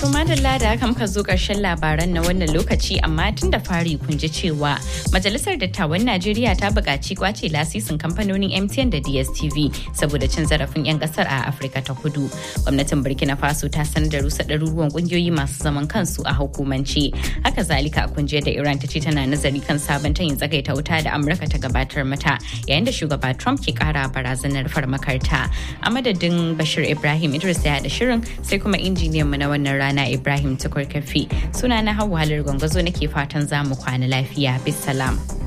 To madalla da haka muka zo ƙarshen labaran na wannan lokaci amma tun da fari kun ji cewa Majalisar Dattawan Najeriya ta buƙaci kwace lasisin kamfanonin MTN da DSTV saboda cin zarafin 'yan ƙasar a Afirka ta Kudu. Gwamnatin Burkina Faso ta sanar da rusa ɗaruruwan ƙungiyoyi masu zaman kansu a hukumance. Haka zalika a kunjiyar da Iran ta ce tana nazari kan sabon tayin tsagaita wuta da Amurka ta gabatar mata yayin da shugaba Trump ke ƙara barazanar farmakarta. A madadin Bashir Ibrahim Idris ya da shirin sai kuma injiniyan mu na wannan rana Ibrahim Tukur Kafi. Suna na Hauwa Halar Gwangwazo nake fatan za mu kwana lafiya. Bisalam.